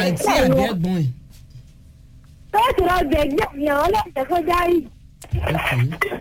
àǹtí àbí ẹ̀gbọ́n ẹ̀. Bẹ́ẹ̀ni lọ gbẹ̀gbẹ̀ yẹn ọlọ́ọ̀tẹ̀ kó dárí. Okay.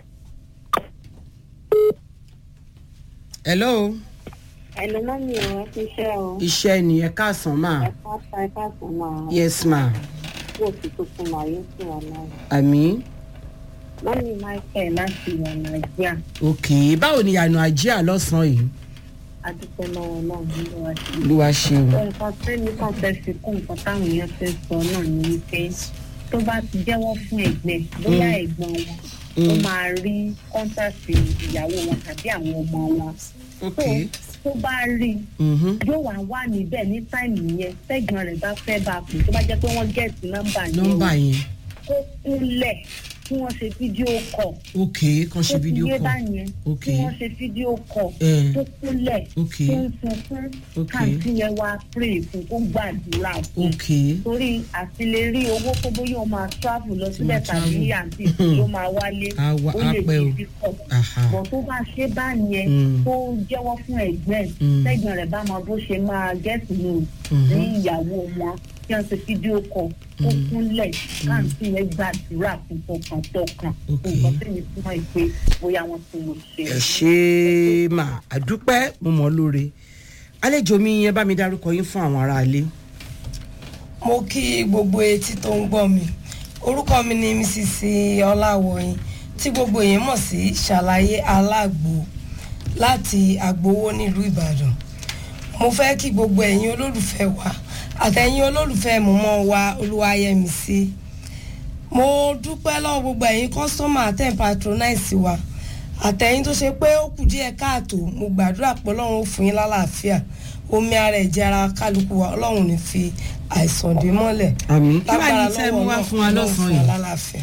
hello Ẹ̀lọ́ náà mi ò ti ṣe o. iṣẹ́ ni ẹ káàsán máa Ẹ̀ka sa ẹ̀ka sàn máa yes ma wò sí tuntun máa yóò sì wà náà. àmì Mọ́mí Michael láti ìwà Nàìjíríà. ok báwo ni ìyànà àjíà lọ́sàn-án yìí Adúpẹ́ lọ́wọ́ náà nínú wa sí. olúwa ṣeun Nǹkan tẹ́mi kan fẹ́ fi kún nǹkan táwọn èèyàn fẹ́ sọ náà ni wípé tó bá ti jẹ́wọ́ fún ẹ̀gbẹ́ bóyá ẹ̀gbọ́n wọn ó máa rí kọ́ńtàsì ìyàwó wọn tàbí àwọn ọmọ wọn. ok tó bá rí i mhm, yóò wá wà níbẹ̀ ní táìmù yẹn tẹ́gbọ̀n rẹ̀ bá fẹ́ bá a pè tó bá jẹ́ pé wọ́n gẹ̀ẹ́sì nọ́mbà yẹn nọ́mbà yẹn kó kúnlẹ̀ kí wọ́n ṣe fídíò kọ̀ ok kan ṣe fídíò kọ́ kọ ok kí wọ́n ṣe fídíò kọ̀ Eh. tó kúnlẹ̀ Ok. tó ń sunkún Ok. káàntì yẹn wá pray fún kó gbàdúrà fún ok torí àti lè rí owó tó bóyá o máa travel lọ sílẹ̀ máa tàbí travel. àǹtí tó máa wálé Á wá- ó á lè pẹ́ o. di díkọ̀ aha bọ̀ tó bá ṣe bá yẹn Mm. tó jẹ́wọ́ fún ẹ̀gbẹ́ ẹ̀ Mm. tẹ́gbọ̀n rẹ̀ bá máa bó ṣe máa gẹ́sì nù Mhm. ní ìyàwó wọn kí wọ́n ṣe fídíò kọ ó kúnlẹ̀ káàntì yẹn gbàdúrà fún tọkàntọkàn Ok. nǹkan tí mi fún ẹ pé bóyá wọ́n ti mọ̀ ṣe. ẹ ṣe mà àdúpẹ́ mo mọ̀ ọ́ lóore àlejò mi yẹn bá mi dárúkọ yín fún àwọn aráalé mo kí gbogbo etí tó ń gbọ́ mi orúkọ mi ni mrs ọláwọ̀yìn tí gbogbo èèyàn mọ̀ sí ṣàlàyé alágbo láti àgbowó nílùú ìbàdàn mo fẹ́ kí gbogbo ẹ̀yin olólùfẹ́ wa àtẹ̀yin olólùfẹ́ mọ̀mọ́ wa olúwayẹmísí mo dúpẹ́ lọ́wọ́ gbogbo ẹ̀yin kọ́sọ́mà àtẹ̀yìn patronize wa àtẹ̀yìn tó ṣe pé ó kù díẹ̀ káàtó mo gbàdúrà pé ọlọ́run ó fún yín lálàáfíà omi ara ẹ̀jẹ̀ ara kálukú wa ọlọ́run ò ní fi àìsàn dé mọ́lẹ̀ àmì kí wàá lágbára ní tẹ́ lọ́wọ́ mú wá Ọlọ́run, fún wa Ọlọ́run fún lọ́sàn-án wa yìí lálàáfíà.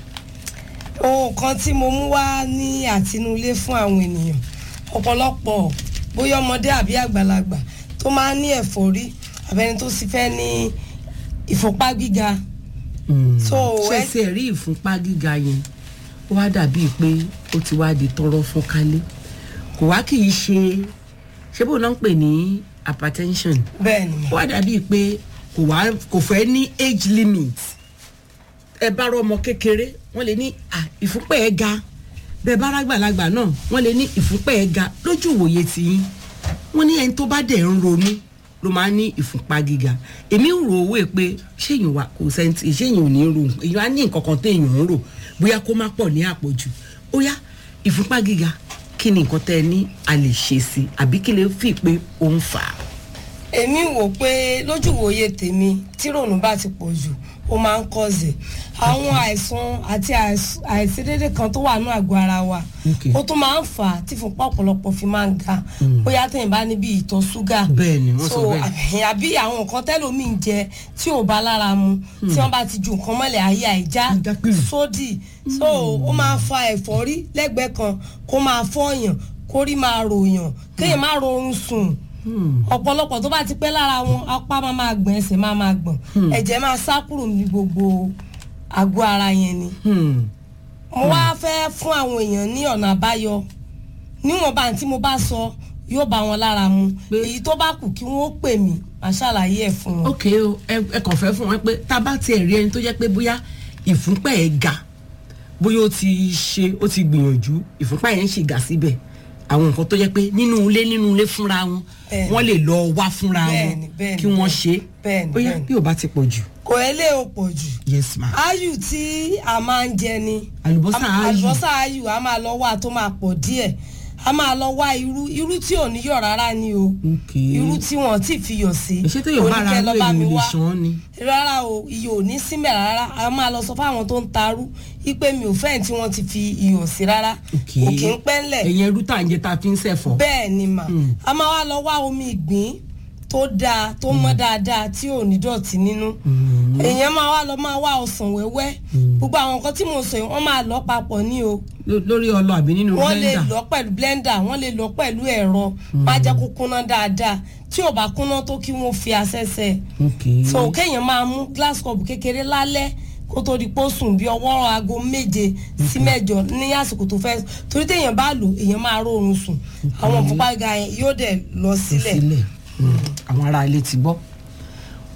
ohun kan tí mo mú wá ní àtinúlé fún àwọn ènìyàn ọ̀pọ̀lọpọ̀ bóyá ọmọdé àbí àgbàlagbà tó máa ń ní ẹ̀fọ́rí àbẹ́ni tó sì fẹ́ ní ìfúnpá gíga So, ṣe ẹ- ṣe rí ìfúnpá gíga yẹn ó wá dàbíi pé ó ti wá di tọrọ fún kálé kò wá kì í ṣe ṣé bó náà ń pè ní hypertension bẹ́ẹ̀ ni ó wá dàbíi pé kò wá kò fẹ́ ní age limit ẹ bá rọ ọmọ kékeré wọ́n lè ní à ìfúnpá ẹ̀ ga bẹ́ẹ̀ bá rágbàlagbà náà wọ́n lè ní ìfúnpá ẹ̀ ga lójú ìwòye tiyín wọ́n ní ẹni tó bá dẹ̀ ń ronú ló máa ń ní ìfúnpá gíga èmi ń rò owó ẹ pé ṣéyìn wà kò sẹ́ńtì ṣéyìn ò ní rò èyàn á ní nǹkan kan téèyàn ń rò bóyá kó má pọ̀ ní àpọ̀jù ó yá ìfúnpá gíga kí ni nǹkan tẹ́ ẹ ní a lè ṣe sí àbí kí lè fi pé ó ń fà á. èmi wò pé lójú ìwòye tèmi tí rònú bá ti pọ̀ jù ó máa ń kọ́sẹ̀ àwọn àìsàn àti àìs- àìṣedéédé kan tó wà ní àgọ́ ara wa Okay. ó tún máa ń fà á tí fúnpá ọ̀pọ̀lọpọ̀ fi máa ń ga bóyá tẹ̀yìn bá níbi ìtọ̀ ṣúgà Bẹ́ẹ̀ ni, wọ́n sọ so bẹ́ẹ̀. àbí- àbí àwọn nǹkan tẹ́lómi ń jẹ tí ò bá lára mu tí wọ́n bá ti ju nǹkan mọ́lẹ̀ ayé àìjá Ajá pìrì. sódì so ó máa fa ẹ̀fọ́rí lẹ́gbẹ̀ẹ́ kan kó máa fọ́ọ̀yàn kórí máa ròyàn kéèyàn má rọrùn sùn ọ̀pọ̀lọpọ̀ tó bá ti pẹ́ lára wọn apá máa máa gbọ̀n ẹsẹ̀ máa máa gbọ̀n ẹ̀jẹ̀ máa sá kúrò ní gbogbo àgọ́ ara yẹn ni Hmm. mo wá fẹ́ fún àwọn èèyàn ní ọ̀nà àbáyọ níwọ̀nba tí mo bá sọ yóò bá wọn lára mu Pé- èyí tó bá kù kí wọ́n pè mí màá ṣàlàyé ẹ̀ fún wọn. ok o ẹ ẹ kàn fẹ́ fún wọn pé tá a bá tiẹ̀ rí ẹni tó jẹ́ pé bóyá ìfúnpá ẹ̀ ga bóyá ó ti ṣe ó ti gbìyànjú ìfúnpá yẹn ń ṣì ga síbẹ̀ àwọn nǹkan tó jẹ́ pé nínú ilé nínú ilé fúnra wọn Bẹ́ẹ̀ni. wọ́n lè lọ wá fúnra wọn Bẹ́ẹ̀ni, bẹ́ẹ̀ni, kí wọ́n ṣe bẹ́ẹ̀ni, bóyá bẹ́ẹ̀ni. bí ò bá ti pọ̀ jù kò elé o pọ̀ jù yes ma áyù tí a máa ń jẹ ni Àlùbọ́sà Am- áyù. àlùbọ́sà áyù a máa lọ wá tó máa pọ̀ díẹ̀ a máa lọ wá irú irú tí ò ní yọ̀ rárá ni o ok irú tí wọn ti fi yọ̀ sí ìṣe tó yọ̀ bá ara oníkẹ́ lọ ló bá mi èèyàn lè wá ṣàn án ni rárá o iyọ̀ ò ní símẹ̀ rárá a máa lọ sọ fáwọn tó ń tarú wípé mi ò fẹ́ẹ̀ tí wọ́n ti fi iyọ̀ sí rárá ok kò kí ń pẹ́ńlẹ̀ ẹ̀yìn ẹrú tá à ń jẹ tá a fi ń ṣẹ̀fọ́ bẹ́ẹ̀ ni mà Mm. a máa wá lọ wá omi ìgbín tó dáa tó mọ́ dáadáa tí ò ní dọ̀tí nínú Mm. èèyàn máa wá lọ máa wá ọsàn wẹ́wẹ́ gbogbo àwọn nǹkan tí mo sọ yìí wọ́n máa lọ papọ̀ ní o Ló- lórí ọlọ àbí nínú wọ́n lè blender lọ pẹ̀lú blender wọ́n lè lọ pẹ̀lú ẹ̀rọ máa jẹ́ kó kúnná dáadáa tí ò bá kúnná tó kí wọ́n fi asẹ́sẹ́ ok so kéèyàn máa mú glass cup kékeré lálẹ́ kó tó di pó sùn bí ọwọ́ aago méje sí mẹ́jọ ní àsìkò tó fẹ́ torí téèyàn bá lò èèyàn máa rọrùn sùn àwọn òfúnpá ga yẹn yóò dẹ̀ lọ lọ sílẹ̀ sílẹ̀ Mm. àwọn ará ilé ti gbọ́